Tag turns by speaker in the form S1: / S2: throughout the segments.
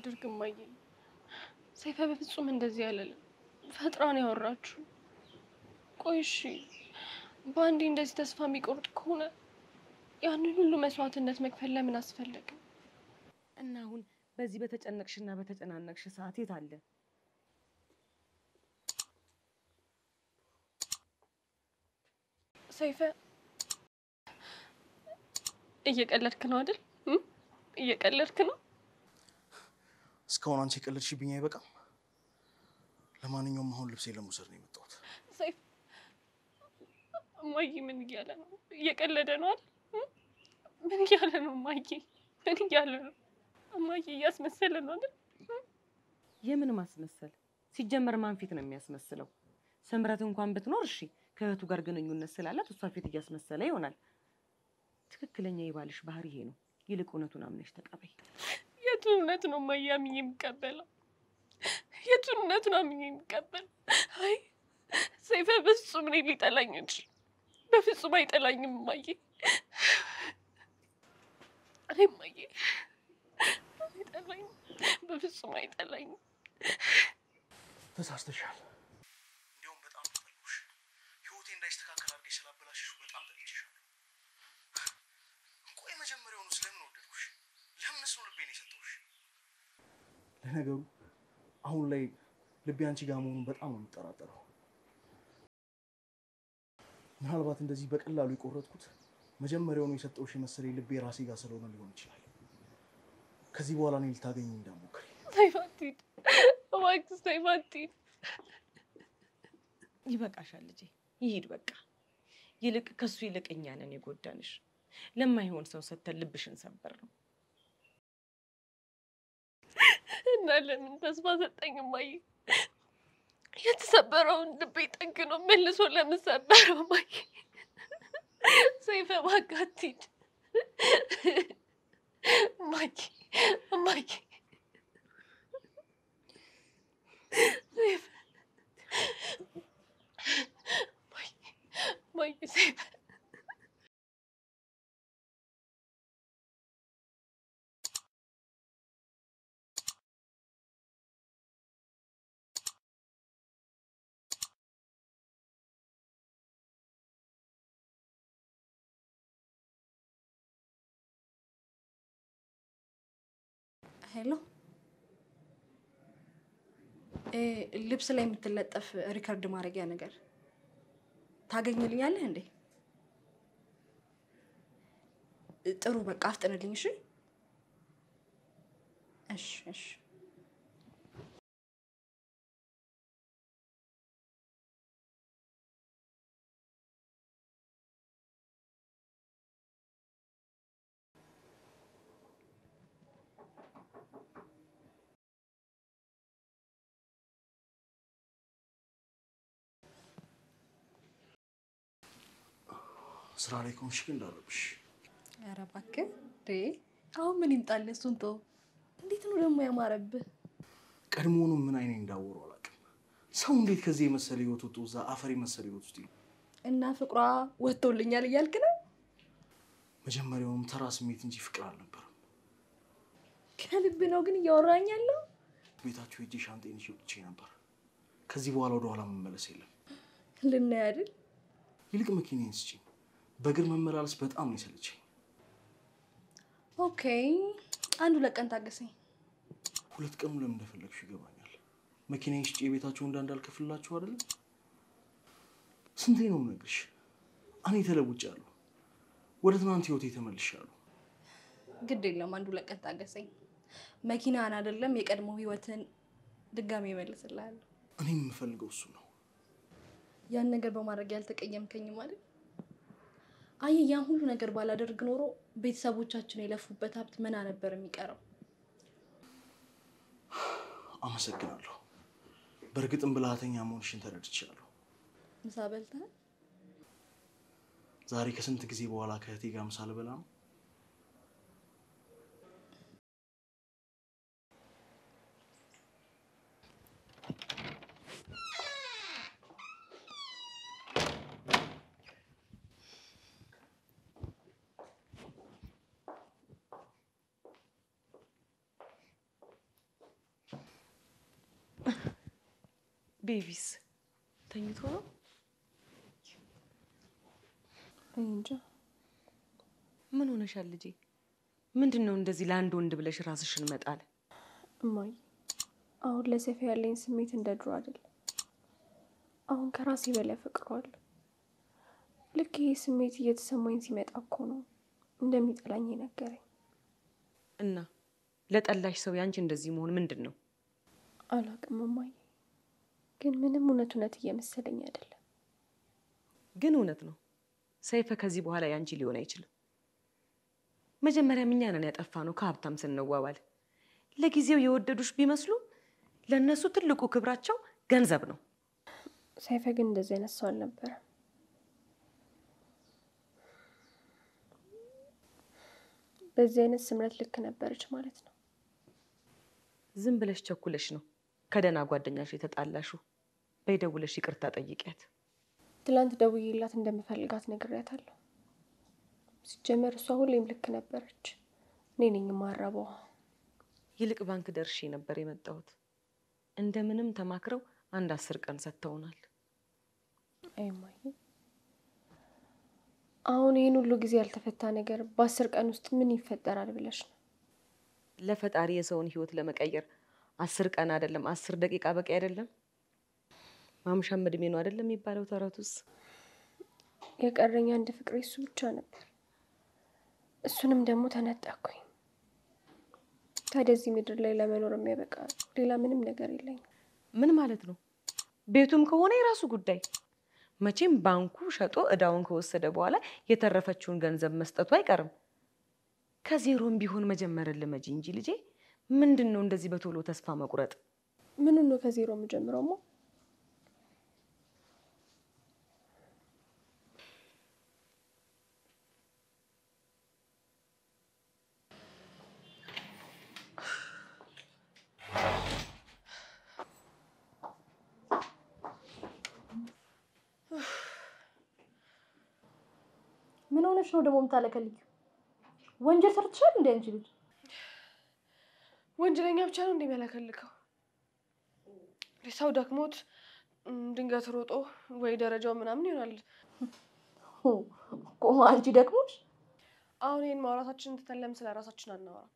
S1: አላደርግም እማዬ። ሰይፈ በፍጹም እንደዚህ አለልም። ፈጥራን ያወራችሁ። ቆይ እሺ፣ በአንዴ እንደዚህ ተስፋ የሚቆርጥ ከሆነ ያንን ሁሉ መስዋዕትነት መክፈል ለምን አስፈለገ?
S2: እና አሁን በዚህ በተጨነቅሽና በተጨናነቅሽ ሰዓት የት አለ?
S1: ሰይፈ እየቀለድክ ነው አይደል? እም? እየቀለድክ ነው።
S3: እስካሁን አንቺ የቀለድሽብኝ አይበቃም? ለማንኛውም አሁን ልብሴ ለመውሰድ ነው የመጣሁት።
S1: ሰይፍ እማዬ ምን እያለ ነው? እየቀለደ ነው አይደል? እም? ምን እያለ ነው እማዬ? ምን እያለ ነው እማዬ? እያስመሰለ ነው አይደል?
S2: የምን ማስመሰል? ሲጀመር ማን ፊት ነው የሚያስመስለው? ስምረት እንኳን ብትኖር እሺ፣ ከእህቱ ጋር ግንኙነት ስላላት እሷ ፊት እያስመሰለ ይሆናል። ትክክለኛ የባልሽ ባህሪ ይሄ ነው። ይልቅ እውነቱን አምነሽ ተቀበይ።
S1: የቱን እውነት ነው እማዬ አምኜ የሚቀበለው? የቱን እውነት ነው አምኜ የሚቀበለው? አይ ሰይፈ በፍጹም እኔ ሊጠላኝ እንጂ በፍጹም አይጠላኝም እማዬ። አይ እማዬ አይጠላኝም፣ በፍጹም አይጠላኝም።
S3: ተሳስተሻል። እንዲያውም በጣም ተጠልኩሽ። ህይወቴ እንዳይስተካከል አድርገሽ ስላበላሽሽ በጣም ጠልቼሻለሁ። ቆይ መጀመሪያውኑ ስለምን ወደድኩሽ? ለምንስ ነው ልቤን የሰጠሁሽ? ለነገሩ አሁን ላይ ልቤ አንቺ ጋር መሆኑን በጣም ነው የምጠራጠረው። ምናልባት እንደዚህ በቀላሉ የቆረጥኩት መጀመሪያውኑ የሰጠሁሽ የመሰለኝ ልቤ ራሴ ጋር ስለሆነ ሊሆን ይችላል። ከዚህ በኋላ እኔ ልታገኝ እንዳትሞክሪ።
S1: ሰይፍ አትሂድ እባክህ፣ ሰይፍ አትሂድ።
S2: ይበቃሻል ልጄ፣ ይሂድ በቃ። ይልቅ ከሱ ይልቅ እኛ ነን የጎዳንሽ። ለማይሆን ሰው ሰተን ልብሽን ሰበር ነው።
S1: እና ለምን ተስፋ ሰጠኝ እማዬ? የተሰበረውን ልቤ ጠግኖ መልሶ ለምን ሰበረው እማዬ? ሰይፈ እባክህ አትሂድ እማዬ፣ እማዬ ሰይፈ እማዬ፣ እማዬ ሰይፈ
S4: ሄሎ እ ልብስ ላይ የምትለጠፍ ሪከርድ ማድረጊያ ነገር ታገኝልኛለህ እንዴ? ጥሩ በቃ አፍጥንልኝ። እሺ እሺ እሺ።
S3: ስራ ላይ ከሆንሽ ግን እንዳለብሽ
S4: ኧረ እባክህ እንዴ! አሁን ምን ይምጣልህ? እሱን ተው። እንዴት ነው ደግሞ ያማረብህ?
S3: ቀድሞውኑ ምን አይኔ እንዳወሩ አላውቅም። ሰው እንዴት ከዚህ የመሰለ ህይወት ወጥቶ እዛ አፈር የመሰለ ህይወት ውስጥ ይኖራል?
S4: እና ፍቅሯ ወጥቶልኛል እያልክ ነው?
S3: መጀመሪያውንም ተራ ስሜት እንጂ ፍቅር አልነበረም።
S4: ከልብ ነው ግን እያወራኝ ያለው?
S3: ቤታችሁ ሄጄ ሻንጤን ይዤ ወጥቼ ነበር። ከዚህ በኋላ ወደኋላ መመለስ የለም።
S4: ልናይ አይደል?
S3: ይልቅ መኪናዬን ስጪኝ። በእግር መመላለስ በጣም ነው የሰለቸኝ።
S4: ኦኬ፣ አንድ ሁለት ቀን ታገሰኝ።
S3: ሁለት ቀኑ ለምን እንደፈለግሽ ይገባኛል። መኪናዬን ሽጬ የቤታችሁ እንዳ እንዳልከፍልላችሁ አይደለም። ስንቴ ነው የምነግርሽ? እኔ ተለውጫለሁ። ወደ ትናንት ህይወቴ ተመልሻለሁ።
S4: ግድ የለም አንድ ሁለት ቀን ታገሰኝ። መኪናን አይደለም የቀድሞ ህይወትን ድጋሚ እመልስልሃለሁ።
S3: እኔም የምፈልገው እሱ ነው።
S4: ያን ነገር በማድረግ ያልተቀየምከኝ ማለት አየህ፣ ያን ሁሉ ነገር ባላደርግ ኖሮ ቤተሰቦቻችን የለፉበት ሀብት ምና ነበር የሚቀረው?
S3: አመሰግናለሁ። በእርግጥም ብልሃተኛ መሆንሽን ተረድቻለሁ።
S4: ምሳ በልተሃል?
S3: ዛሬ ከስንት ጊዜ በኋላ ከእህቴ ጋር ምሳ ልበላ ነው።
S2: ቤቢስ ተኝቶ ነው?
S1: እኔ እንጃ።
S2: ምን ሆነሻል ልጄ? ምንድን ነው እንደዚህ ለአንድ ወንድ ብለሽ ራስሽን መጣል?
S1: እማዬ አሁን ለሰይፈ ያለኝ ስሜት እንደ ድሮ አይደለም። አሁን ከራሴ በላይ ፈቅረዋለሁ። ልክ ይሄ ስሜት እየተሰማኝ ሲመጣ እኮ ነው እንደሚጠላኝ የነገረኝ።
S2: እና ለጠላሽ ሰው ያንቺ እንደዚህ መሆን ምንድን ነው?
S1: አላቅም እማዬ፣ ግን ምንም እውነት እውነት እየመሰለኝ አይደለም።
S2: ግን እውነት ነው ሰይፈ ከዚህ በኋላ ያንቺ ሊሆን አይችልም። መጀመሪያም እኛ ነን ያጠፋ ነው ከሀብታም ስንዋዋል። ለጊዜው የወደዱሽ ቢመስሉ ለእነሱ ትልቁ ክብራቸው ገንዘብ ነው።
S1: ሰይፈ ግን እንደዚህ አይነት ሰው አልነበረም። በዚህ አይነት ስምረት ልክ ነበረች ማለት ነው።
S2: ዝም ብለሽ ቸኩለሽ ነው ከደህና ጓደኛሽ የተጣላሹ። በይደውለሽ ይቅርታ ጠይቂያት።
S1: ትላንት ደውዬላት እንደምፈልጋት ነግሬያታለሁ። ሲጀመር እሷ ሁሌም ልክ ነበረች። እኔ ነኝ የማረበዋ።
S2: ይልቅ ባንክ ደርሼ ነበር የመጣሁት። እንደምንም ተማክረው አንድ አስር ቀን ሰጥተውናል።
S1: አይማይ አሁን ይህን ሁሉ ጊዜ ያልተፈታ ነገር በአስር ቀን ውስጥ ምን ይፈጠራል ብለሽ ነው?
S2: ለፈጣሪ የሰውን ሕይወት ለመቀየር አስር ቀን አይደለም አስር ደቂቃ በቂ አይደለም። ማምሻም እድሜ ነው አይደለም የሚባለው ተረቱስ።
S1: የቀረኝ አንድ ፍቅሬ እሱ ብቻ ነበር። እሱንም ደግሞ ተነጠቅኩኝ። ታዲያ እዚህ ምድር ላይ ለመኖር የሚያበቃ ሌላ ምንም ነገር የለኝም።
S2: ምን ማለት ነው? ቤቱም ከሆነ የራሱ ጉዳይ። መቼም ባንኩ ሸጦ እዳውን ከወሰደ በኋላ የተረፈችውን ገንዘብ መስጠቱ አይቀርም። ከዜሮም ቢሆን መጀመርን ልመጂ እንጂ ልጄ። ምንድን ነው እንደዚህ በቶሎ ተስፋ መቁረጥ?
S1: ምኑን ነው ከዜሮ የምጀምረውማ?
S4: ምን ሆነሽ ነው ደግሞ የምታለከልኪው? ወንጀል ሰርተሻል እንደ አንቺ ልጅ?
S1: ወንጀለኛ ብቻ ነው እንደሚያለከልከው። ሰው ደክሞት እም፣ ድንገት ሮጦ ወይ ደረጃው ምናምን ይሆናል።
S4: ሁ፣ ቆማ አንቺ ደክሞሽ
S1: አሁን ይህን ማውራታችንን ትተን ለምን ስለ ራሳችን አናወራ?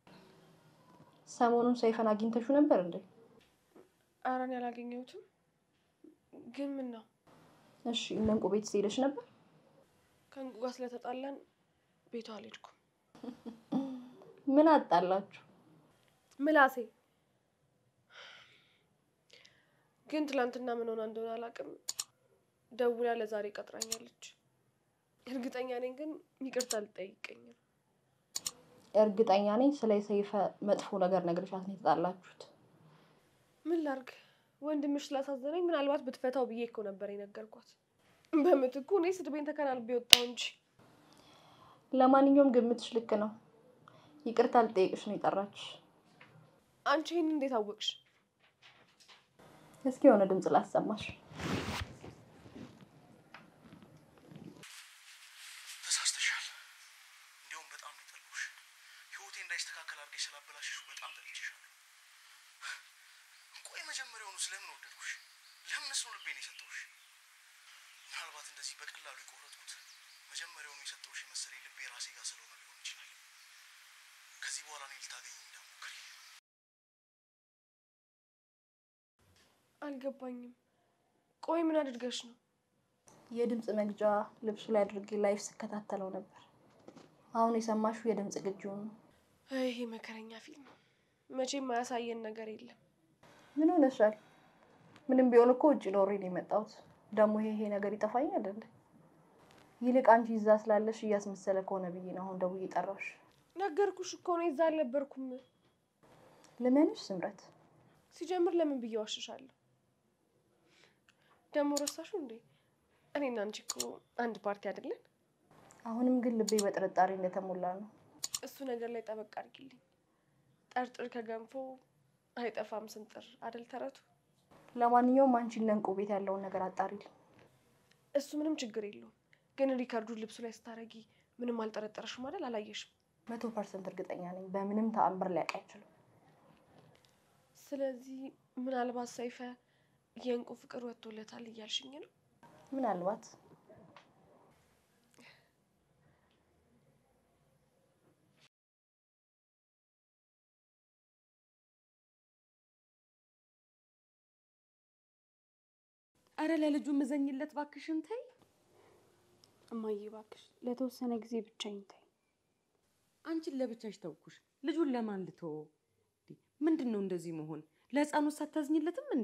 S4: ሰሞኑን ሰይፈን አግኝተሽው ነበር እንዴ?
S1: ኧረ እኔ አላገኘሁትም። ግን ምን ነው
S4: እሺ እነ እንቁ ቤት ሄደሽ ነበር?
S1: ከእንቁ ጋር ስለተጣላን ቤቷ አልሄድኩም።
S4: ምን አጣላችሁ?
S1: ምላሴ ግን ትላንትና ምን ሆና እንደሆነ አላውቅም፣ ደውላ ለዛሬ ቀጥራኛለች። እርግጠኛ ነኝ ግን ይቅርታ አልጠይቀኝም።
S4: እርግጠኛ ነኝ ስለ ሰይፈ መጥፎ ነገር ነግረሻት ነው የተጣላችሁት።
S1: ምን ላርግ ወንድምሽ ስላሳዘነኝ ምናልባት ብትፈታው ብዬ እኮ ነበር የነገርኳት። በምትኩ እኔ ስድቤን ተከናንቤ ወጣሁ እንጂ
S4: ለማንኛውም ግምትሽ ልክ ነው። ይቅርታ ልጠይቅሽ ነው የጠራችሽ።
S1: አንቺ ይህን እንዴት አወቅሽ?
S4: እስኪ የሆነ ድምፅ ላሰማሽ።
S3: ተሳስተሻል። እንዲያውም በጣም ነው የጠላሁሽ። ህይወቴ እንዳይስተካከል አድርገሽ ስላበላሽሽ በጣም ጠልቼሻለሁ። ቆይ መጀመሪያውኑ ስለምን ወደድኩሽ? ለምንስ ነው ልቤን የሰጠሁሽ? ምናልባት እንደዚህ በቀላሉ የቆረጥኩት መጀመሪያውኑ የሰጠሁሽ የመሰለኝ ልቤ ራሴ ጋር ስለሆነ ሊሆን ይችላል። ከዚህ በኋላ እኔ ልታገኝ እንዳትሞክሪ።
S1: አልገባኝም። ቆይ ምን አድርገሽ ነው?
S4: የድምፅ መግጃ ልብሱ ላይ አድርጌ ላይፍ ስከታተለው ነበር። አሁን የሰማሽው የድምፅ ግጅውን ነው።
S1: ይሄ መከረኛ ፊልም መቼም ማያሳየን ነገር የለም።
S4: ምን ሆነሻል? ምንም ቢሆን እኮ ውጭ ኖሬ ነው የመጣሁት። ደግሞ ይሄ ይሄ ነገር ይጠፋኛል እንዴ? ይልቅ አንቺ እዛ ስላለሽ እያስመሰለ ከሆነ ብዬ ነው አሁን ደውዬ ጠራሽ።
S1: ነገርኩሽ እኮ እኔ እዛ አልነበርኩም።
S4: ልመንሽ ስምረት?
S1: ሲጀምር ለምን ብዬ ዋሽሻለሁ? ደግሞ ረሳሹ እንዴ? እኔና አንቺ እኮ አንድ ፓርቲ አይደለን?
S4: አሁንም ግን ልቤ በጥርጣሬ እንደተሞላ ነው።
S1: እሱ ነገር ላይ ጠበቅ አድርጊልኝ። ጠርጥር ከገንፎ አይጠፋም ስንጥር አደል ተረቱ።
S4: ለማንኛውም አንቺ እነ እንቁ ቤት ያለውን ነገር አጣሪልኝ።
S1: እሱ ምንም ችግር የለውም። ግን ሪካርዱን ልብሱ ላይ ስታረጊ ምንም አልጠረጠረሽም አይደል? አላየሽም።
S4: መቶ ፐርሰንት እርግጠኛ ነኝ በምንም ተአምር ሊያውቅ አይችልም።
S1: ስለዚህ ምናልባት ሰይፈ የእንቁ ፍቅር ወጥቶለታል እያልሽኝ ነው?
S4: ምናልባት
S2: አረ ለልጁ ምዘኝለት ባክሽን ተይ።
S5: እማዬ እባክሽ ለተወሰነ ጊዜ ብቻዬን ተይ።
S2: አንቺን ለብቻሽ ተውኩሽ፣ ልጁን ለማን ልተወው? ምንድን ነው እንደዚህ መሆን? ለህፃኑ ሳታዝኝለትም እንዴ?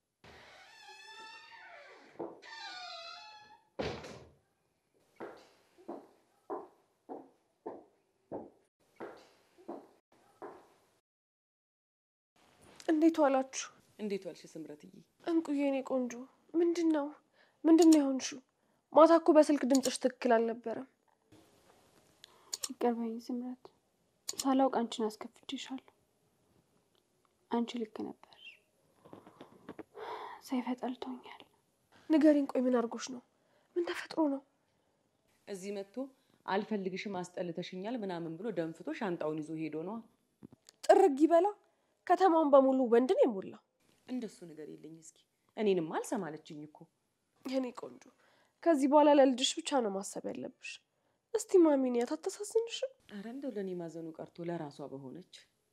S1: እንዴት ዋላችሁ?
S2: እንዴት ዋልሽ ስምረትዬ?
S1: እንቁዬ የኔ ቆንጆ ምንድን ነው ምንድን ነው የሆንሽው? ማታ እኮ በስልክ ድምፅሽ ትክክል አልነበረም።
S5: ይቅር በይኝ ስምረት፣ ሳላውቅ አንቺን አስከፍቼሻለሁ። አንቺ ልክ ነበር። ሰይፈ ጠልቶኛል።
S1: ንገሪኝ፣ ቆይ ምን አድርጎሽ ነው? ምን ተፈጥሮ ነው?
S2: እዚህ መጥቶ አልፈልግሽም አስጠልተሽኛል ምናምን ብሎ ደንፍቶ ሻንጣውን ይዞ ሄዶ ነዋ።
S1: ጥርግ ይበላ። ከተማውን በሙሉ ወንድን የሞላ
S2: እንደሱ ነገር የለኝ። እስኪ እኔንም አልሰማለችኝ እኮ
S1: የኔ ቆንጆ፣ ከዚህ በኋላ ለልጅሽ ብቻ ነው ማሰብ ያለብሽ። እስቲ ማሚንያት አታሳዝንሽም?
S2: አረ እንደው ለእኔ ማዘኑ ቀርቶ ለራሷ በሆነች።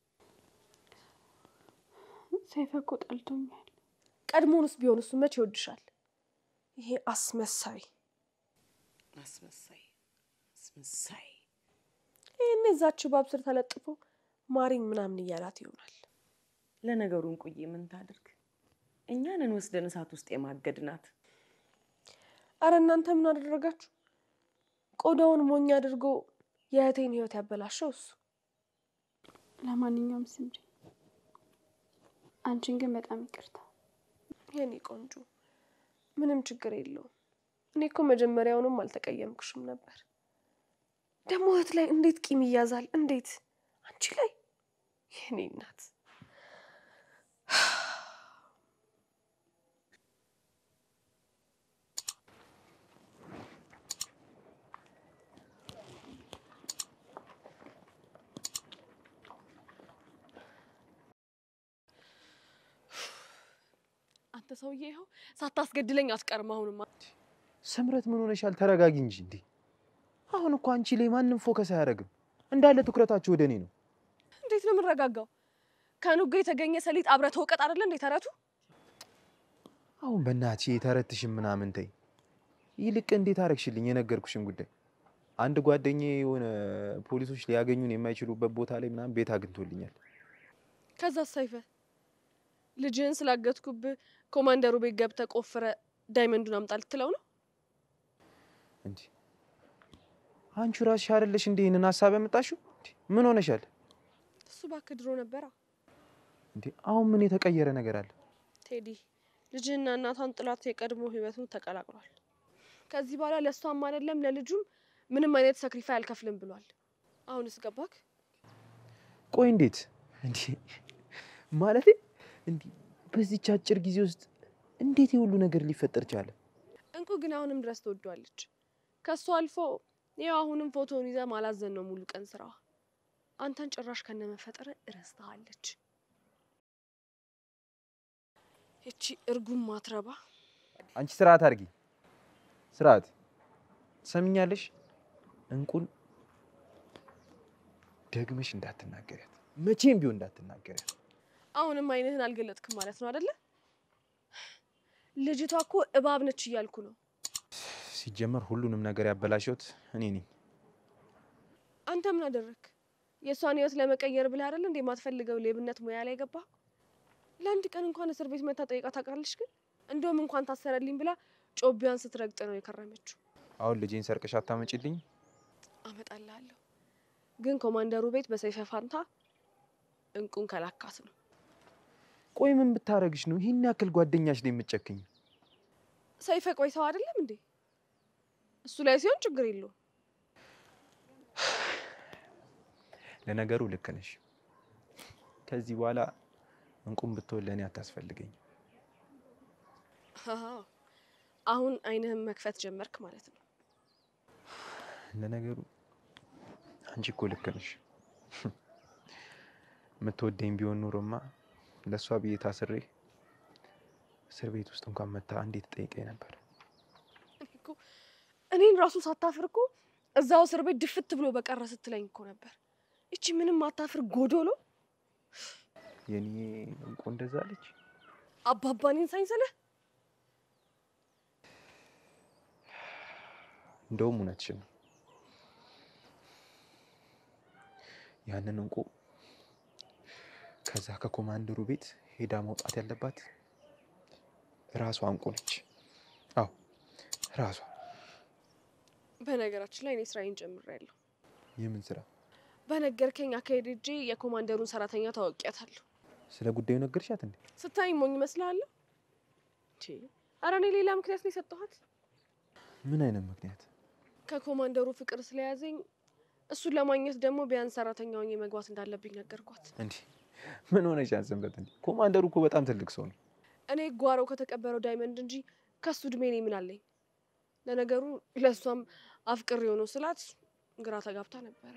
S5: ሰይፈ እኮ ጠልቶኛል።
S1: ቀድሞውንስ ቢሆን እሱ መቼ ይወድሻል? ይሄ አስመሳይ
S2: አስመሳይ አስመሳይ።
S1: ይህን እዛች ባብ ስር ተለጥፎ ማሪኝ ምናምን እያላት ይሆናል።
S2: ለነገሩ እንቁዬ ምን ታድርግ? እኛንን ወስደን እሳት ውስጥ የማገድናት።
S1: አረ እናንተ ምን አደረጋችሁ? ቆዳውን ሞኝ አድርጎ የእህቴን ህይወት ያበላሸው እሱ።
S5: ለማንኛውም ስምሪ፣ አንቺን ግን በጣም ይቅርታ።
S1: የኔ ቆንጆ ምንም ችግር የለውም። እኔ እኮ መጀመሪያውንም አልተቀየምኩሽም ነበር። ደግሞ እህት ላይ እንዴት ቂም ይያዛል? እንዴት አንቺ ላይ የኔ እናት አንተ ሰውዬ ይኸው ሳታስገድለኝ አትቀርም። አሁንማ
S6: ስምረት ምን ሆነሻል? ተረጋጊ እንጂ እንዴ! አሁን እኮ አንቺ ላይ ማንም ፎከስ አያደርግም። እንዳለ ትኩረታችሁ ወደ እኔ ነው።
S1: እንዴት ነው የምንረጋጋው? ከኑጋ የተገኘ ሰሊጥ አብረህ ተወቀጥ አይደለ እንዴ ተረቱ?
S6: አሁን በእናትሽ የተረትሽን ምናምን ተይ። ይልቅ እንዴት አረግሽልኝ የነገርኩሽን ጉዳይ። አንድ ጓደኛዬ የሆነ ፖሊሶች ሊያገኙን የማይችሉበት ቦታ ላይ ምናምን ቤት አግኝቶልኛል።
S1: ከዛ ሳይፈ ልጅህን ስላገትኩብህ ኮማንደሩ ቤት ገብተህ ቆፍረ ዳይመንዱን አምጣ ልትለው ነው?
S6: እንዴ አንቺ ራስሽ አይደለሽ እንዴ ይህንን ሀሳብ ያመጣሽው? እንዴ ምን ሆነሻል
S1: እሱ እባክህ ድሮ ነበራ።
S6: እንዴ? አሁን ምን የተቀየረ ነገር አለ?
S1: ቴዲ ልጅህና እናቷን ጥላት የቀድሞ ህይወቱ ተቀላቅሏል። ከዚህ በኋላ ለእሷም አይደለም ለልጁም ምንም አይነት ሰክሪፋይ አልከፍልም ብሏል። አሁንስ ገባክ?
S6: ቆይ እንዴት እንዴ ማለት እንዴ በዚች አጭር ጊዜ ውስጥ እንዴት የሁሉ ነገር ሊፈጠር ቻለ?
S1: እንቁ ግን አሁንም ድረስ ትወዷለች። ከሱ አልፎ ያው አሁንም ፎቶውን ይዛ ማላዘን ነው ሙሉ ቀን ስራዋ። አንተን ጭራሽ ከነመፈጠረ እረስተሃለች። ይቺ እርጉም ማትረባ
S6: አንቺ ስርዓት አድርጊ። ስርዓት ሰምኛለሽ። እንቁን ደግመሽ እንዳትናገሪያት፣ መቼም ቢሆን እንዳትናገሪያት።
S1: አሁንም አይንህን አልገለጥክም ማለት ነው አደለ? ልጅቷ እኮ እባብ ነች እያልኩ ነው።
S6: ሲጀመር ሁሉንም ነገር ያበላሸሁት እኔ ነኝ።
S1: አንተ ምን አደረክ? የእሷን ህይወት ለመቀየር ብለህ አይደል እንዴ የማትፈልገው ሌብነት ሙያ ላይ ገባ? ለአንድ ቀን እንኳን እስር ቤት መታ ጠይቃ ታውቃለች? ግን እንደውም እንኳን ታሰረልኝ ብላ ጮቢያን ስትረግጥ ነው የከረመችው።
S6: አሁን ልጄን ሰርቀሽ አታመጪልኝ?
S1: አመጣልሃለሁ፣ ግን ኮማንደሩ ቤት በሰይፈ ፋንታ እንቁን ከላካት ነው።
S6: ቆይ ምን ብታረግሽ ነው ይህን ያክል ጓደኛሽ ላይ የምትጨክኝ?
S1: ሰይፈ ቆይ ሰው አይደለም እንዴ? እሱ ላይ ሲሆን ችግር የለውም።
S6: ለነገሩ ልክ ነሽ። ከዚህ በኋላ እንቁም ብትሆን ለእኔ አታስፈልገኝ።
S1: አሃ፣ አሁን አይንህን መክፈት ጀመርክ ማለት ነው።
S6: ለነገሩ አንቺ እኮ ልክ ነሽ። የምትወደኝ ቢሆን ኑሮማ ለእሷ ብዬ ታስሬ እስር ቤት ውስጥ እንኳን መታ እንዴት ጠይቀኝ ነበር።
S1: እኔ እኮ እኔን ራሱ ሳታፍር እኮ እዛው እስር ቤት ድፍት ብሎ በቀረ ስትለኝ እኮ ነበር። እቺ ምንም አታፍር ጎዶሎ
S6: የኔ እንቁ እንደዛ አለች።
S1: አባባኔን ሳይንሰለህ
S6: እንደውም እውነትሽን ነው። ያንን እንቁ ከዛ ከኮማንደሩ ቤት ሄዳ መውጣት ያለባት ራሷ እንቁ ነች። አዎ ራሷ።
S1: በነገራችን ላይ እኔ ስራዬን ጀምሬያለሁ።
S6: የምን ስራ?
S1: በነገርከኝ አካሄድ እጄ የኮማንደሩን ሰራተኛ ታወቂያታለሁ።
S6: ስለ ጉዳዩ ነገርሻት እንዴ?
S1: ስታይ ሞኝ እመስልሃለሁ? ኧረ እኔ ሌላ ምክንያት ነው የሰጠኋት።
S6: ምን አይነት ምክንያት?
S1: ከኮማንደሩ ፍቅር ስለያዘኝ እሱን ለማግኘት ደግሞ ቢያንስ ሰራተኛ ሆኜ መግባት እንዳለብኝ ነገርኳት።
S6: እንዴ ምን ሆነሽ አንሰንበት እንዴ? ኮማንደሩ እኮ በጣም ትልቅ ሰው ነው።
S1: እኔ ጓሮ ከተቀበረው ዳይመንድ እንጂ ከሱ እድሜ እኔ ምን አለኝ? ለነገሩ ለእሷም አፍቅር የሆነው ስላት ግራ ተጋብታ ነበረ።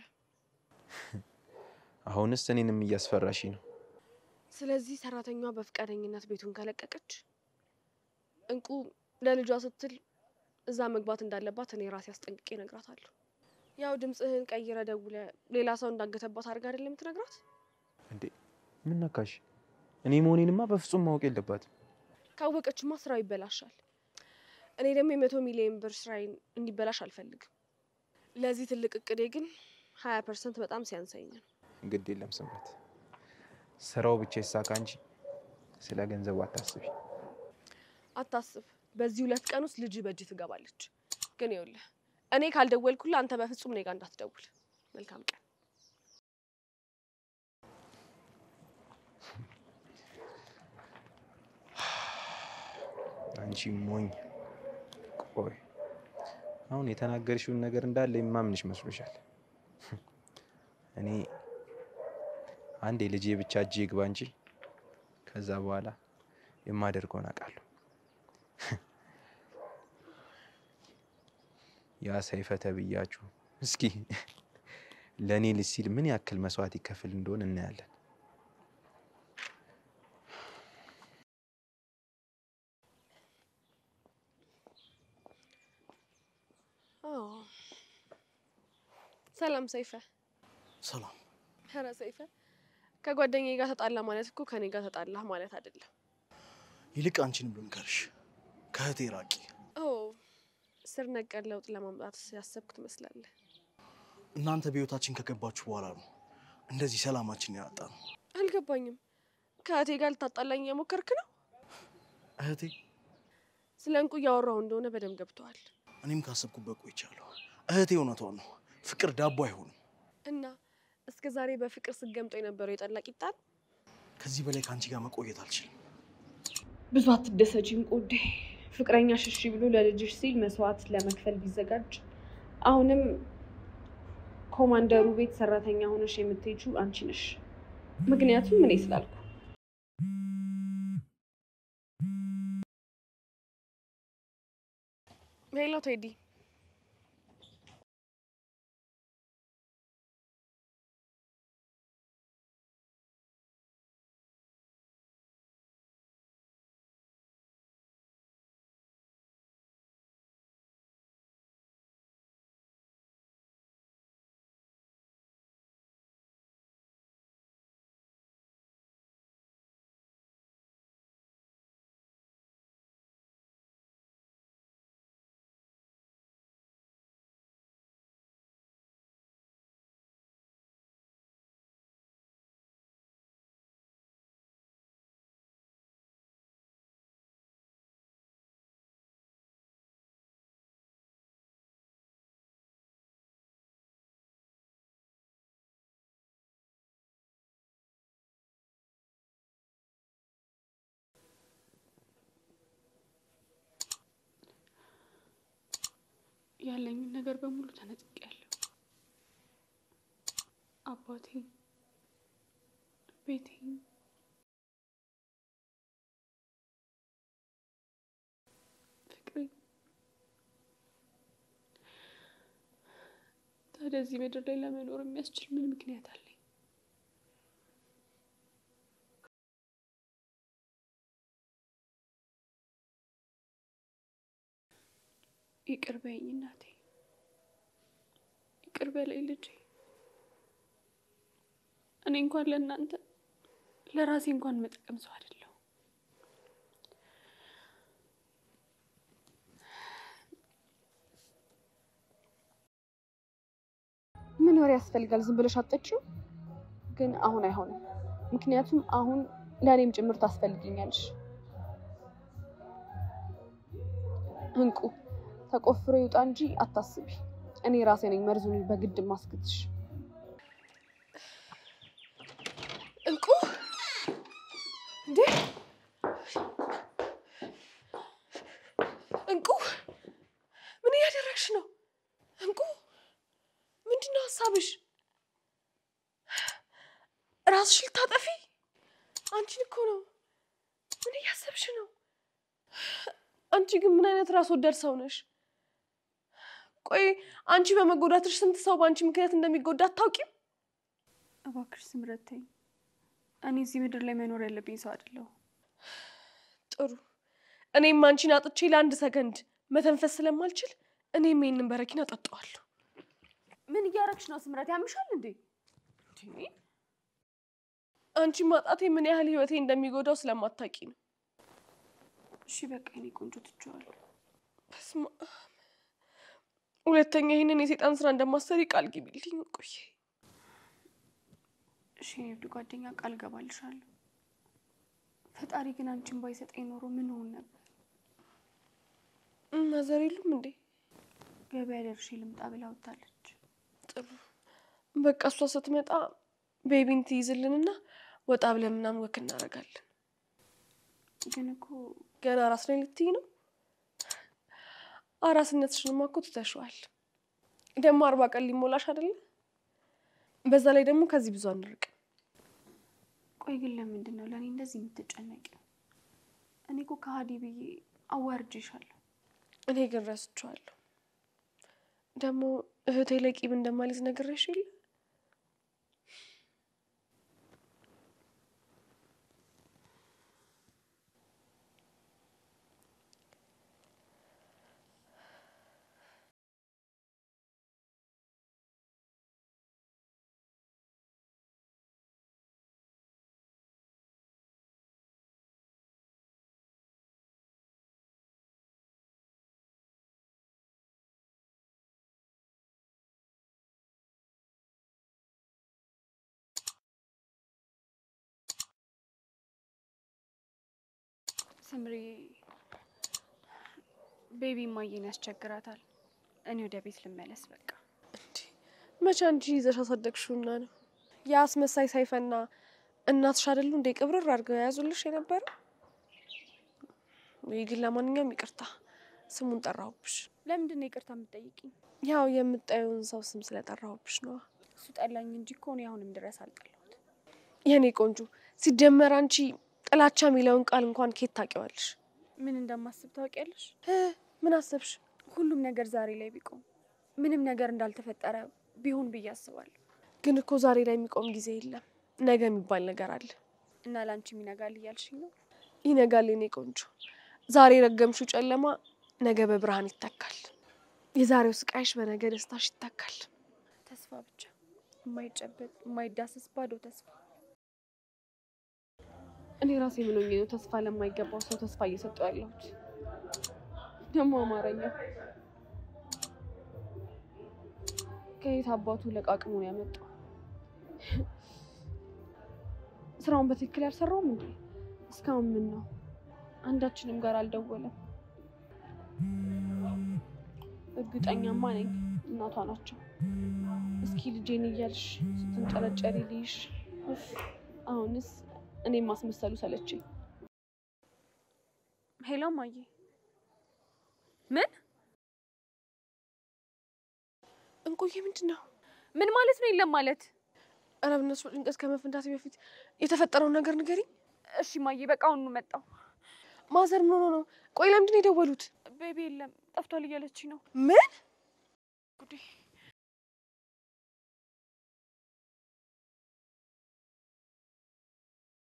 S6: አሁንስ እኔንም እያስፈራሽ ነው።
S1: ስለዚህ ሰራተኛዋ በፈቃደኝነት ቤቱን ከለቀቀች እንቁ ለልጇ ስትል እዛ መግባት እንዳለባት እኔ ራሴ አስጠንቅቄ እነግራታለሁ። ያው ድምፅህን ቀይረ ደውለ ሌላ ሰው እንዳገተባት አድርጋ አይደለም የምትነግራት።
S6: እንዴ ምን ነካሽ? እኔ መሆኔንማ በፍጹም ማወቅ የለባትም።
S1: ካወቀችማ ስራው ይበላሻል። እኔ ደግሞ የመቶ ሚሊዮን ብር ስራዬን እንዲበላሽ አልፈልግም። ለዚህ ትልቅ እቅዴ ግን ሀያ ፐርሰንት በጣም ሲያንሰኝ ነው።
S6: ግድ የለም ስምረት፣ ስራው ብቻ ይሳካ እንጂ ስለ ገንዘቡ አታስቢ።
S1: አታስብ፣ በዚህ ሁለት ቀን ውስጥ ልጅ በእጅ ትገባለች። ግን ይኸውልህ እኔ ካልደወልኩልህ አንተ በፍጹም እኔ ጋር እንዳትደውል። መልካም ቀን።
S6: አንቺ ሞኝ። ቆይ አሁን የተናገርሽውን ነገር እንዳለ የማምንሽ መስሎሻል? እኔ አንድ የልጄ ብቻ እጄ ይግባ እንጂ ከዛ በኋላ የማደርገውን አውቃለሁ። ያ ሰይፈ ተብያችሁ እስኪ ለእኔ ልጅ ሲል ምን ያክል መስዋዕት ይከፍል እንደሆን እናያለን።
S1: አዎ። ሰላም ሰይፈ።
S3: ሰላም።
S1: ኧረ ሰይፈ ከጓደኛዬ ጋር ተጣላ ማለት እኮ ከኔ ጋር ተጣላህ ማለት አይደለም።
S3: ይልቅ አንቺንም ልምከርሽ፣ ከእህቴ ራቂ።
S1: ኦ ስር ነቀል ለውጥ ለማምጣት ያሰብክ ትመስላለህ።
S3: እናንተ በህይወታችን ከገባችሁ በኋላ ነው እንደዚህ ሰላማችን ያጣ ነው።
S1: አልገባኝም። ከእህቴ ጋር ልታጣላኝ እየሞከርክ ነው?
S3: እህቴ
S1: ስለ እንቁ እያወራሁ እንደሆነ በደንብ ገብተዋል።
S3: እኔም ካሰብኩበት ቆይቻለሁ። እህቴ እውነቷን ነው። ፍቅር ዳቦ አይሆንም።
S1: እና እስከ ዛሬ በፍቅር ስገምጦ የነበረው የጠላ ቂጣ ነው።
S3: ከዚህ በላይ ከአንቺ ጋር መቆየት አልችልም።
S5: ብዙ አትደሰጂም ቆዴ። ፍቅረኛ ሽሺ ብሎ ለልጅሽ ሲል መስዋዕት ለመክፈል ቢዘጋጅ አሁንም ኮማንደሩ ቤት ሰራተኛ ሆነሽ የምትሄጂው አንቺ ነሽ። ምክንያቱም እኔ ስላልኩ።
S1: ሄሎ ቴዲ፣
S5: ያለኝን ነገር በሙሉ ተነጥቄያለሁ። አባቴ፣ ቤቴ፣ ፍቅሬ። ታዲያ እዚህ ምድር ላይ ለመኖር የሚያስችል ምን ምክንያት አለ? ይቅር በይኝ እናቴ፣ ይቅር በለኝ ልጄ። እኔ እንኳን ለእናንተ ለራሴ እንኳን መጠቀም ሰው አይደለሁ። ምን ወሬ ያስፈልጋል? ዝም ብለሽ አትጠጪው። ግን አሁን አይሆንም፣ ምክንያቱም አሁን ለእኔም ጭምር ታስፈልጊኛለሽ። እንቁ ተቆፍሮ ይውጣ እንጂ አታስቢ። እኔ ራሴ ነኝ መርዙን በግድ ማስገትሽ።
S1: እንቁ እንዴ! እንቁ ምን እያደረግሽ ነው? እንቁ ምንድን ነው ሀሳብሽ? ራስሽ ልታጠፊ? አንቺን እኮ ነው። ምን እያሰብሽ ነው? አንቺ ግን ምን አይነት ራስ ወዳድ ሰው ነሽ? ቆይ አንቺ በመጎዳትሽ ስንት ሰው በአንቺ ምክንያት እንደሚጎዳ አታውቂም?
S5: እባክሽ ስምረት ተይኝ። እኔ እዚህ ምድር ላይ መኖር ያለብኝ ሰው አይደለሁ።
S1: ጥሩ። እኔም አንቺን አጥቼ ለአንድ ሰከንድ መተንፈስ ስለማልችል እኔም ይህንን በረኪና አጠጣዋለሁ።
S5: ምን እያረግሽ ነው ስምረት? ያምሻል እንዴ?
S1: አንቺ ማጣቴ ምን ያህል ህይወቴ እንደሚጎዳው ስለማታውቂ ነው።
S5: እሺ በቃ የኔ ቆንጆ ትቼዋለሁ።
S1: በስመ አብ። ሁለተኛ ይህንን የሴጣን ስራ እንደማሰሪ ቃል ግቢልኝ። ቆይ
S5: እሺ የኔ ውድ ጓደኛ ቃል ገባልሻለሁ። ፈጣሪ ግን አንቺን ባይሰጠኝ ኖሮ ምን ሆን ነበር?
S1: ማዘር የሉም እንዴ?
S5: ገበያ ደርሼ ልምጣ ብላ ወጥታለች።
S1: ጥሩ በቃ እሷ ስትመጣ ቤቢን ትይዝልንና ወጣ ብለን ምናምን ወክ እናደርጋለን።
S5: ግን እኮ
S1: ገና አራስ ላይ ልትይ ነው? አራስነትሽንማ እኮ ትተሽዋል። ደግሞ አርባ ቀን ሊሞላሽ አይደለ? በዛ ላይ ደግሞ ከዚህ ብዙ አንርቅም።
S5: ቆይ ግን ለምንድን ነው ለእኔ እንደዚህ የምትጨነቂው? እኔ እኮ ከሀዲ ብዬ አዋርጄሻለሁ።
S1: እኔ ግን ረስቼዋለሁ። ደግሞ እህቴ ላይ ቂም እንደማልይዝ ነግሬሽ የለ?
S5: ስምሪ ቤቢ ማየን ያስቸግራታል። እኔ ወደ ቤት ልመለስ በቃ።
S1: መቼ አንቺ ይዘሽ አሳደግሽውና ነው? የአስመሳይ ሰይፈና እናትሽ አይደሉ እንደ ቅብርር አድርገው የያዙልሽ የነበረው? ወይ ግን ለማንኛውም ይቅርታ ስሙን ጠራሁብሽ።
S5: ለምንድን ነው ይቅርታ የምትጠይቂኝ?
S1: ያው የምጣየውን ሰው ስም ስለጠራሁብሽ ነዋ።
S5: እሱ ጠላኝ እንጂ እኮ እኔ አሁንም ድረስ አልጠላሁት።
S1: የኔ ቆንጆ፣ ሲጀመር አንቺ ጥላቻ የሚለውን ቃል እንኳን ኬት ታውቂዋለሽ?
S5: ምን እንደማስብ ታውቂያለሽ?
S1: እ ምን አሰብሽ?
S5: ሁሉም ነገር ዛሬ ላይ ቢቆም ምንም ነገር እንዳልተፈጠረ ቢሆን ብዬ አስባለሁ።
S1: ግን እኮ ዛሬ ላይ የሚቆም ጊዜ የለም። ነገ የሚባል ነገር አለ።
S5: እና ለአንቺም ይነጋል እያልሽኝ ነው?
S1: ይነጋል የኔ ቆንጆ። ዛሬ ረገምሽው ጨለማ ነገ በብርሃን ይተካል። የዛሬው ስቃይሽ በነገ ደስታሽ ይተካል።
S5: ተስፋ ብቻ፣ የማይጨበጥ የማይዳሰስ ባዶ ተስፋ። እኔ ራሴ ምን ሆኜ ነው ተስፋ ለማይገባው ሰው ተስፋ እየሰጠው ያለሁት? ደግሞ አማርኛ ከየት አባቱ ለቃቅሙን ያመጣው? ስራውን በትክክል ያልሰራውም እንዴ? እስካሁን ምን ነው አንዳችንም ጋር አልደወለም። እርግጠኛማ ነኝ እናቷ ናቸው። እስኪ ልጄን እያልሽ ስትንጨረጨሪ ልይሽ። ኡፍ! አሁንስ እኔም ማስመሰሉ ሰለችኝ። ሄሎ ማዬ፣ ምን
S1: እንቆዬ ምንድን ነው?
S5: ምን ማለት ነው? የለም ማለት
S1: ኧረ በእነሱ ጭንቀት ከመፈንዳቴ በፊት የተፈጠረውን ነገር ንገሪኝ።
S5: እሺ ማዬ፣ በቃ አሁኑ መጣሁ።
S1: ማዘር ምን ሆኖ ነው? ቆይ ለምንድን ነው የደወሉት?
S5: ቤቢ የለም ጠፍቷል እያለች ነው።
S1: ምን
S5: ጉዴ!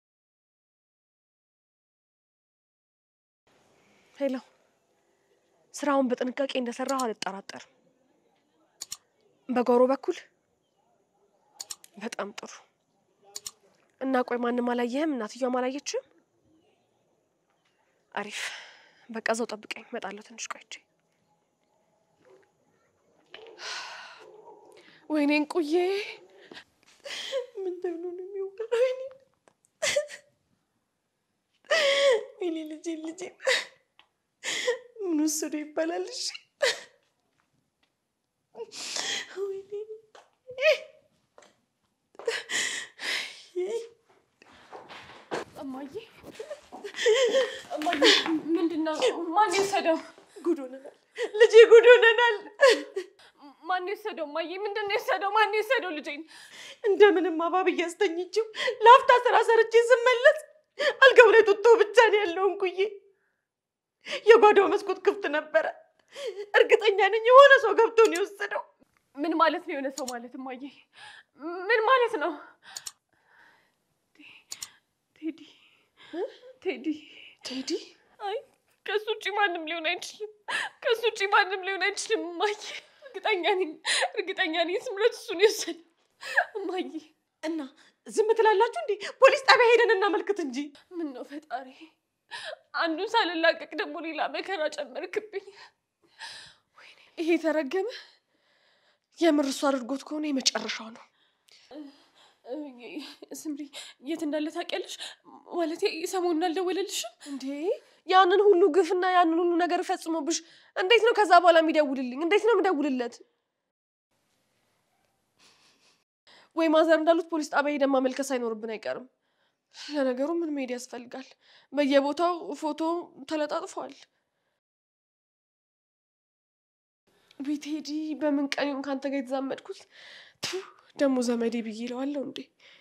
S1: ሄሎ ስራውን በጥንቃቄ እንደሰራሁ አልጠራጠርም። በጓሮ በኩል በጣም ጥሩ እና ቆይ ማንም አላየህም? እናትየዋም አላየችም? አሪፍ በቃ እዛው ጠብቀኝ፣ እመጣለሁ ትንሽ ቆይቼ። ወይኔ እንቁዬ ምን ተብሎ ነው የሚወራው? ወይኔ ወይኔ ልጄ ልጄ ምን ወሰዶ ይባላል? እሺ ወይኔ እማዬ እማዬ ምንድን ነው? ማን የወሰደው? ጉድ ሆነናል ልጄ፣ ጉድ ሆነናል። ማን የወሰደው? እማዬ ምንድን ነው የወሰደው? ማን የወሰደው ልጄን? እንደምንም አባብዬ አስተኝቼው ለአፍታ ስራ ሰርቼ ስመለስ አልጋው ላይ ጡጦ ብቻ ነው ያለው። እንኩዬ የጓዳው መስኮት ክፍት ነበረ። እርግጠኛ ነኝ የሆነ ሰው ገብቶ ነው የወሰደው። ምን ማለት ነው የሆነ ሰው ማለት? እማዬ ምን ማለት ነው? ቴዲ ቴዲ ቴዲ? አይ ከሱ ውጭ ማንም ሊሆን አይችልም። ከሱ ውጭ ማንም ሊሆን አይችልም። እማዬ እርግጠኛ ነኝ፣ እርግጠኛ ነኝ ስምረት እሱን የወሰደው። እማዬ እና ዝም ትላላችሁ እንዴ? ፖሊስ ጣቢያ ሄደን እናመልክት እንጂ። ምን ነው ፈጣሪ፣ አንዱን ሳልላቀቅ ደግሞ ሌላ መከራ ጨመርክብኝ። ወይኔ ይሄ ተረገመ። የምር እሱ አድርጎት ከሆነ የመጨረሻው ነው። ስምሪ የት እንዳለ ታውቂያለሽ? ማለት ሰሞኑን አልደወለልሽም እንዴ? ያንን ሁሉ ግፍና ያንን ሁሉ ነገር ፈጽሞብሽ እንዴት ነው ከዛ በኋላ የሚደውልልኝ? እንዴት ነው የምደውልለት? ወይ ማዘር እንዳሉት ፖሊስ ጣቢያ ሄደን ማመልከት ሳይኖርብን አይቀርም። ለነገሩ ምን መሄድ ያስፈልጋል? በየቦታው ፎቶ ተለጣጥፏል። ቤት ሄዲ በምን ቀን ይሁን ከአንተ ጋር የተዛመድኩት ቱ ደግሞ ዘመዴ ብዬ ይለዋለሁ እንዴ?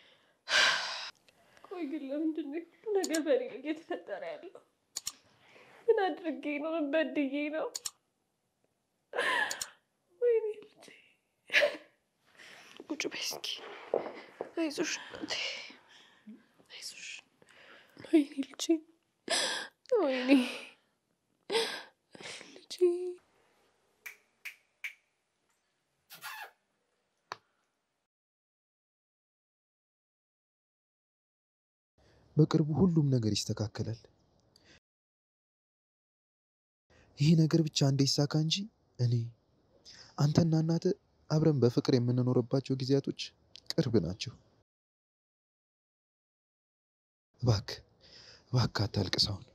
S1: ቆይ ግን ለምንድን ነው ሁሉ ነገር በእኔ ላይ እየተፈጠረ ያለው? ምን አድርጌ ነው? ምን በድዬ ነው? ወይኔ ልጄ፣ ቁጭ በይ እስኪ። አይዞሽ እናቴ፣ አይዞሽ። ወይኔ ልጄ፣ ወይኔ ልጄ
S6: በቅርቡ ሁሉም ነገር ይስተካከላል። ይሄ ነገር ብቻ እንደ ይሳካ እንጂ እኔ አንተና እናተ አብረን በፍቅር የምንኖርባቸው ጊዜያቶች ቅርብ ናቸው። እባክህ እባክህ አታልቅስ አሁን።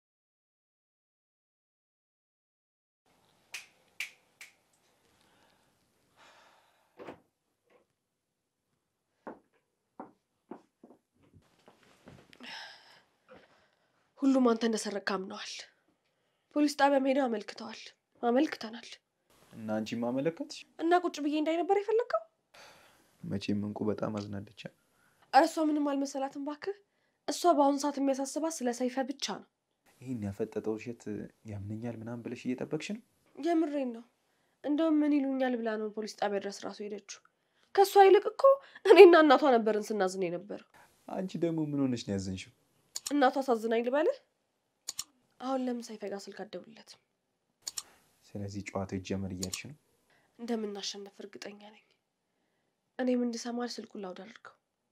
S1: ሁሉም አንተ እንደሰረቅ አምነዋል። ፖሊስ ጣቢያም ሄደው አመልክተዋል፣ አመልክተናል።
S6: እና አንቺም አመለከትሽ?
S1: እና ቁጭ ብዬ እንዳይ ነበር የፈለግከው?
S6: መቼም እንቁ በጣም አዝናለች።
S1: ኧረ እሷ ምንም አልመሰላትም እባክህ። እሷ በአሁኑ ሰዓት የሚያሳስባት ስለ ሰይፈ ብቻ ነው።
S6: ይህን ያፈጠጠው ውሸት ያምነኛል ምናምን ብለሽ እየጠበቅሽ ነው?
S1: የምሬን ነው። እንደውም ምን ይሉኛል ብላ ነው ፖሊስ ጣቢያ ድረስ ራሱ ሄደችው። ከእሷ ይልቅ እኮ እኔና እናቷ ነበርን ስናዝን የነበረው።
S6: አንቺ ደግሞ ምን ሆነሽ ነው ያዘንሽው?
S1: እናቷ አሳዝናኝ ልበልህ። አሁን ለምን ሰይፈ ጋር ስልክ አትደውልለትም?
S6: ስለዚህ ጨዋታ ይጀመር እያልሽ ነው?
S1: እንደምናሸንፍ እርግጠኛ ነኝ። እኔም እንድሰማል ስልኩን ላውድ አድርገው።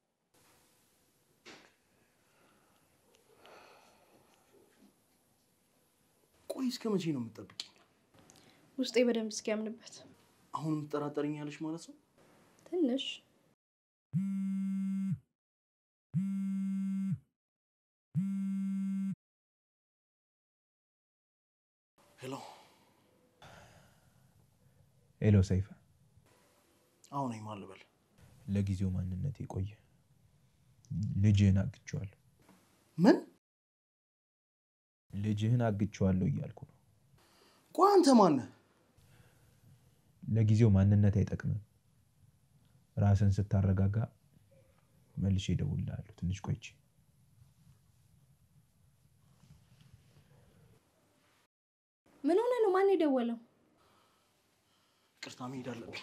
S3: ቆይ እስከ መቼ ነው የምትጠብቂኝ?
S4: ውስጤ በደንብ እስኪያምንበት
S3: አሁንም ትጠራጠርኛለሽ ማለት ነው?
S4: ትንሽ
S3: ሄሎ፣
S6: ሄሎ ሰይፈ፣
S3: አሁን ማን ልበል?
S6: ለጊዜው ማንነት የቆየ ልጅህን አግቼዋለሁ።
S3: ምን?
S6: ልጅህን አግቼዋለሁ እያልኩ ነው።
S3: ቆይ አንተ ማነህ?
S6: ለጊዜው ማንነት አይጠቅምም። ራስን ስታረጋጋ መልሼ እደውልልሃለሁ። ትንሽ ቆይቼ
S4: ምን ሆነ ነው? ማን የደወለው?
S3: ቅርታ መሄድ አለብኝ።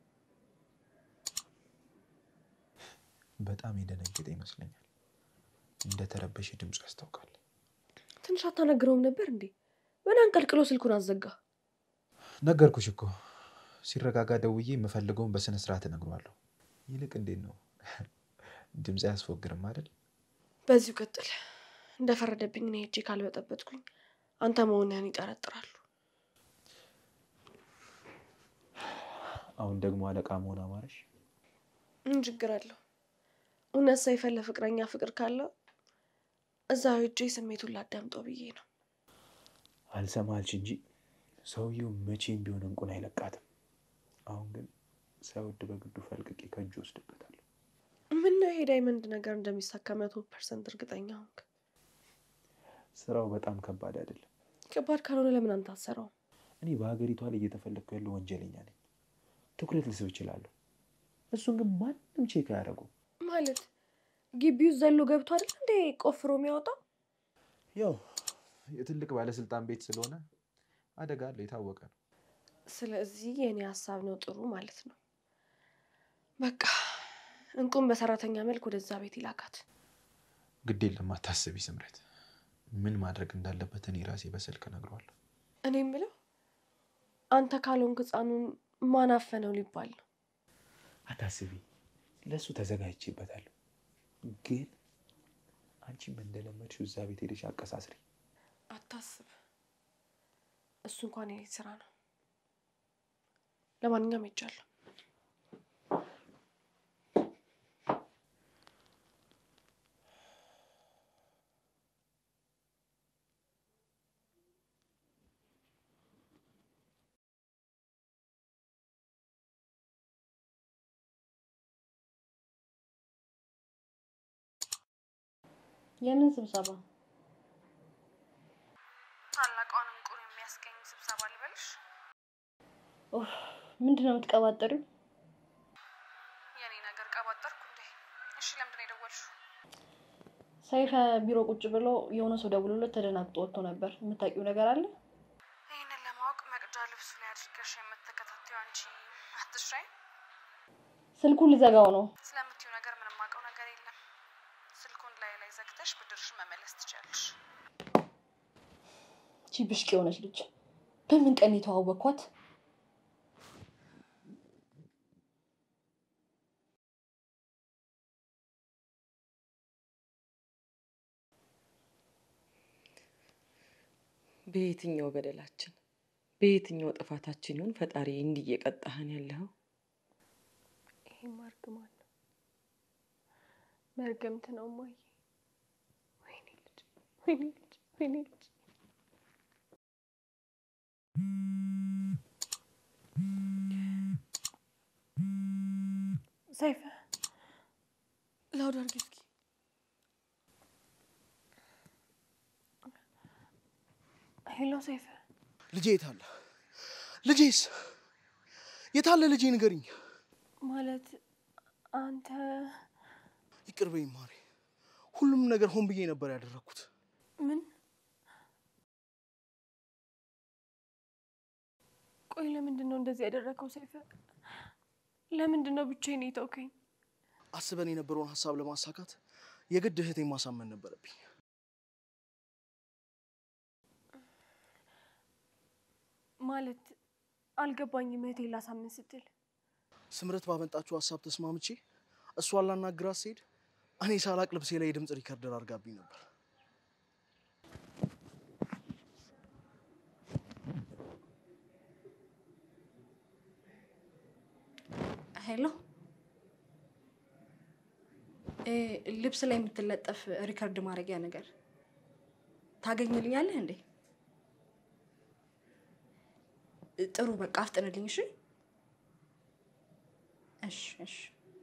S6: በጣም የደነገጠ ይመስለኛል። እንደተረበሸ ድምፁ ያስታውቃል።
S1: ትንሽ አታነግረውም ነበር እንዴ? ምን አንቀልቅሎ ስልኩን አዘጋ?
S6: ነገርኩሽ እኮ ሲረጋጋ ደውዬ የምፈልገውን በስነ ስርዓት እነግረዋለሁ። ይልቅ እንዴት ነው ድምፅ አያስፎግርም አይደል?
S1: በዚሁ ቀጥል። እንደፈረደብኝ እኔ ሄጄ ካልበጠበጥኩኝ አንተ መሆንህን ይጠረጥራሉ።
S6: አሁን ደግሞ አለቃ መሆን አማረሽ?
S1: ምን ችግር አለው? እውነት ሰይፈ ለፍቅረኛ ፍቅር ካለው እዛ ሄጄ ስሜቱን ላዳምጠው ብዬ ነው።
S6: አልሰማልሽ እንጂ ሰውየው መቼም ቢሆን እንቁን አይለቃትም። አሁን ግን ሳይወድ በግዱ ፈልቅቄ ከእጁ ወስድበታለሁ።
S1: ምን ነው ይሄ ዳይመንድ ነገር እንደሚሳካ መቶ ፐርሰንት እርግጠኛ ሆንክ?
S6: ስራው በጣም ከባድ አይደለም።
S1: ከባድ ካልሆነ ለምን አንተ አትሰራውም?
S6: እኔ በሀገሪቷ ላይ እየተፈለግኩ ያለው ወንጀለኛ ነኝ። ትኩረት ልስብ እችላለሁ። እሱን ግን ማንም ቼክ አያደርጉም።
S1: ማለት ግቢው ዘሎ ገብቶ አይደል እንዴ ቆፍሮ የሚያወጣው?
S6: ያው የትልቅ ባለስልጣን ቤት ስለሆነ አደጋ አለው፣ የታወቀ ነው።
S1: ስለዚህ የእኔ ሀሳብ ነው ጥሩ ማለት ነው። በቃ እንቁም በሰራተኛ መልክ ወደዛ ቤት ይላካት።
S6: ግድ የለም አታስቢ ስምረት። ምን ማድረግ እንዳለበት እኔ ራሴ በስልክ እነግረዋለሁ።
S1: እኔ የምለው አንተ ካልሆንክ ህፃኑን ማን አፈነው ሊባል ነው።
S6: አታስቢ፣ ለእሱ ተዘጋጅቼበታለሁ። ግን አንቺም እንደለመድሽው እዛ ቤት ሄደሽ አቀሳስሪ።
S1: አታስብ፣ እሱ እንኳን የኔ ስራ ነው። ለማንኛውም ሄጃለሁ።
S4: የምን ስብሰባ?
S5: ታላቋን እንቁን የሚያስገኝ ስብሰባ ልበልሽ?
S4: ኡፍ፣ ምንድን ነው የምትቀባጠሪው?
S5: የኔ ነገር ቀባጠርኩ እንዴ? እሺ ለምንድን ነው የደወልሽው?
S4: ሰይፈ ቢሮ ቁጭ ብሎ የሆነ ሰው ደውሎለት ተደናግጦ ወጥቶ ነበር። የምታውቂው ነገር አለ?
S5: ይህንን ለማወቅ መቅጃ ልብሱ ላይ አድርገሽ የምትከታተዩ አንቺ አትሻይ።
S4: ስልኩን ልዘጋው ነው።
S5: ስለምትዩ ነገር ምንም አውቀው ነገር የለም። ስልኩን ላይ ላይ ዘግተሽ ብድርሽን መመለስ ትችያለሽ።
S4: እቺ ብሽቅ የሆነች ልጅ በምን ቀን የተዋወቅኳት?
S2: በየትኛው በደላችን በየትኛው ጥፋታችን ይሆን ፈጣሪ እንዲህ እየቀጣህን ያለኸው?
S1: ይሄማ እርግማን ነው፣ መርገምት ነው እማዬ። ወይኔ ልጅ፣ ወይኔ ልጅ፣ ወይኔ ልጅ። ሰይፈ ላውድ አድርጊ እስኪ። ሄሎ ሰይፈ፣
S3: ልጄ የታለ? ልጄስ የታለ? ልጄ ንገሪኝ።
S1: ማለት አንተ
S3: ይቅር በይኝ ማሬ። ሁሉም ነገር ሆን ብዬ ነበር ያደረግኩት።
S1: ምን? ቆይ ለምንድን ነው እንደዚህ ያደረገው ሰይፈ? ለምንድን ነው ብቻዬን የተውከኝ?
S3: አስበን የነበረውን ሀሳብ ለማሳካት የግድ እህቴን ማሳመን ነበረብኝ።
S1: ማለት አልገባኝም። እህቴን ላሳምን ስትል
S3: ስምረት ባመጣችው ሀሳብ ተስማምቼ እሷን ላናግራት ስሄድ እኔ ሳላቅ ልብሴ ላይ የድምፅ ሪከርደር አድርጋብኝ ነበር።
S4: ሄሎ፣ እ ልብስ ላይ የምትለጠፍ ሪከርድ ማድረጊያ ነገር ታገኝልኛለህ እንዴ? ጥሩ፣ በቃ አፍጥንልኝ። እሺ፣ እሺ፣ እሺ።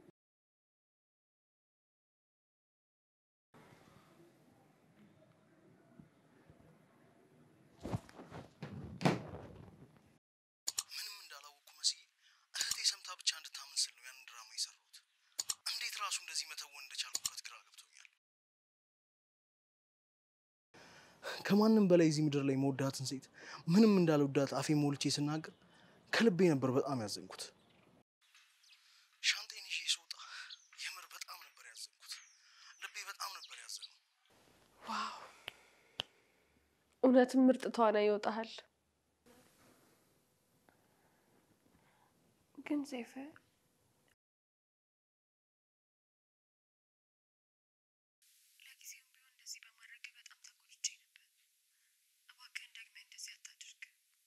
S3: ምንም እንዳላወቅኩ መስዬ እህቴ ሰምታ ብቻ እንድታምን ስል ነው ያንን ድራማ የሰራሁት። እንዴት ራሱ እንደዚህ መተወን እንደቻልኩበት ግራ ገብቶኛል። ከማንም በላይ እዚህ ምድር ላይ መወዳትን ሴት ምንም እንዳልወዳት አፌ ሞልቼ ስናገር ከልቤ ነበር በጣም ያዘንኩት። ሻንጤን ይዤ ስወጣ የምር በጣም ነበር ያዘንኩት። ልቤ በጣም ነበር ያዘነው።
S1: እውነትም ምርጥ ተዋናይ ይወጣሃል። ግን ሴፈ ለጊዜውም ቢሆን እንደዚህ በማድረግ በጣም ተጎድቼ ነበር። እባክህን ደግመህ እንደዚህ አታድርግ።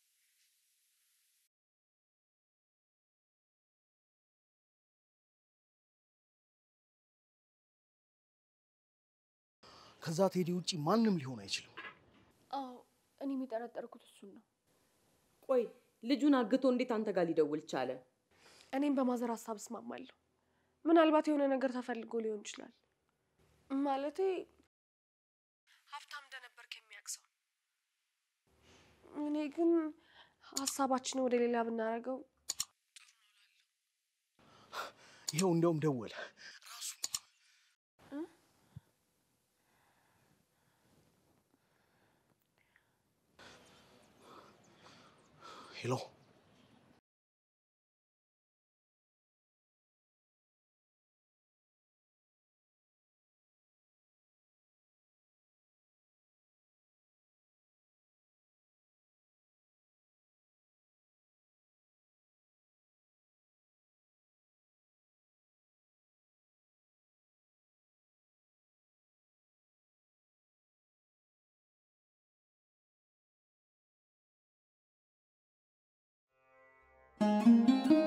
S3: ከዛ ቴዲ ውጪ ማንም ሊሆን አይችልም።
S1: አዎ እኔ የሚጠረጠርኩት እሱን ነው።
S2: ቆይ ልጁን አግቶ እንዴት አንተ ጋር ሊደውል ቻለ?
S1: እኔም በማዘር ሀሳብ እስማማለሁ። ምናልባት የሆነ ነገር ተፈልጎ ሊሆን ይችላል። ማለቴ ሀብታም እንደነበርክ የሚያውቅ ሰው። እኔ ግን ሀሳባችንን ወደ ሌላ ብናደርገው
S3: ይኸው እንደውም ደወለ ራሱ ሄሎ
S7: Thank you.